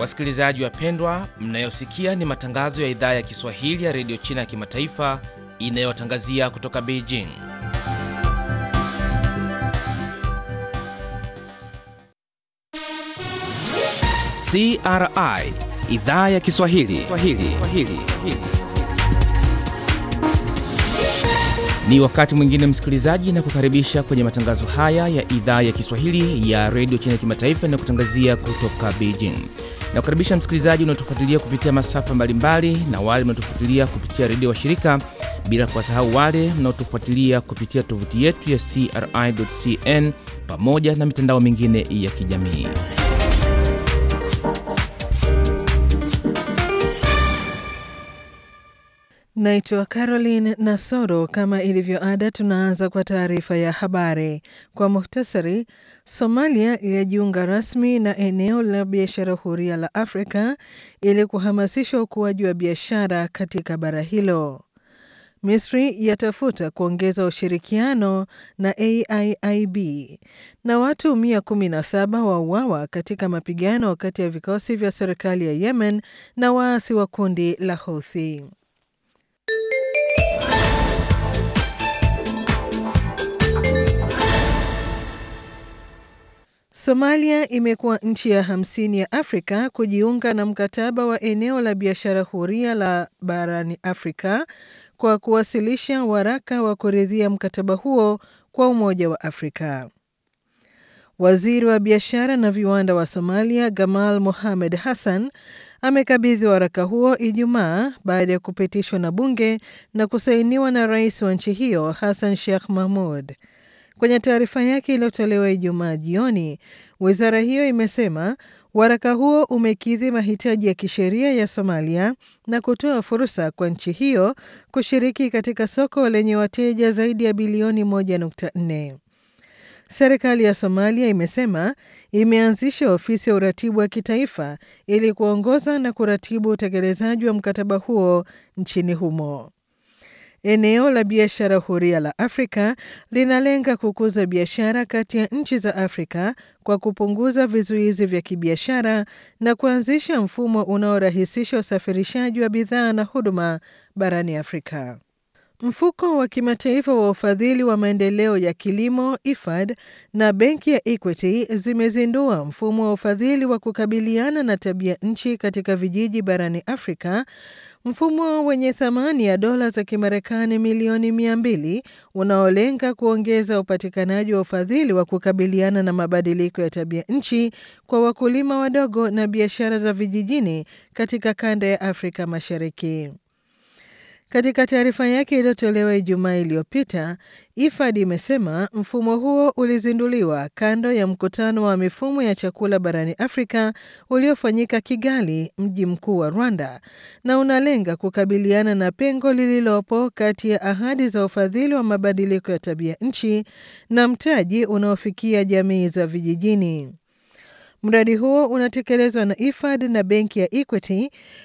Wasikilizaji wapendwa, mnayosikia ni matangazo ya idhaa ya Kiswahili ya redio China ya kimataifa inayotangazia kutoka Beijing. CRI idhaa ya Kiswahili Swahili. Swahili. Ni wakati mwingine msikilizaji, na kukaribisha kwenye matangazo haya ya idhaa ya Kiswahili ya redio China ya kimataifa inayokutangazia kutoka Beijing. Na kukaribisha msikilizaji unaotufuatilia kupitia masafa mbalimbali na wale mnaotufuatilia kupitia redio wa shirika, bila kuwasahau wale mnaotufuatilia kupitia tovuti yetu ya CRI.cn pamoja na mitandao mingine ya kijamii. Naitwa Caroline Nasoro. Kama ilivyo ada, tunaanza kwa taarifa ya habari kwa muhtasari. Somalia ilijiunga rasmi na eneo la biashara huria la Afrika ili kuhamasisha ukuaji wa biashara katika bara hilo. Misri yatafuta kuongeza ushirikiano na AIIB na watu 117 wauawa katika mapigano kati ya vikosi vya serikali ya Yemen na waasi wa kundi la Houthi. Somalia imekuwa nchi ya hamsini ya Afrika kujiunga na mkataba wa eneo la biashara huria la barani Afrika kwa kuwasilisha waraka wa kuridhia mkataba huo kwa Umoja wa Afrika. Waziri wa biashara na viwanda wa Somalia Gamal Mohamed Hassan amekabidhi waraka huo Ijumaa baada ya kupitishwa na bunge na kusainiwa na rais wa nchi hiyo Hassan Sheikh Mahmud. Kwenye taarifa yake iliyotolewa Ijumaa jioni, wizara hiyo imesema waraka huo umekidhi mahitaji ya kisheria ya Somalia na kutoa fursa kwa nchi hiyo kushiriki katika soko lenye wateja zaidi ya bilioni 1.4. Serikali ya Somalia imesema imeanzisha ofisi ya uratibu wa kitaifa ili kuongoza na kuratibu utekelezaji wa mkataba huo nchini humo. Eneo la biashara huria la Afrika linalenga kukuza biashara kati ya nchi za Afrika kwa kupunguza vizuizi vya kibiashara na kuanzisha mfumo unaorahisisha usafirishaji wa bidhaa na huduma barani Afrika. Mfuko wa kimataifa wa ufadhili wa maendeleo ya kilimo IFAD na benki ya Equity zimezindua mfumo wa ufadhili wa kukabiliana na tabia nchi katika vijiji barani Afrika, mfumo wenye thamani ya dola za Kimarekani milioni mia mbili unaolenga kuongeza upatikanaji wa ufadhili wa kukabiliana na mabadiliko ya tabia nchi kwa wakulima wadogo na biashara za vijijini katika kanda ya Afrika Mashariki. Katika taarifa yake iliyotolewa Ijumaa iliyopita, IFAD imesema mfumo huo ulizinduliwa kando ya mkutano wa mifumo ya chakula barani Afrika uliofanyika Kigali, mji mkuu wa Rwanda, na unalenga kukabiliana na pengo lililopo kati ya ahadi za ufadhili wa mabadiliko ya tabia nchi na mtaji unaofikia jamii za vijijini. Mradi huo unatekelezwa na IFAD na benki ya Equity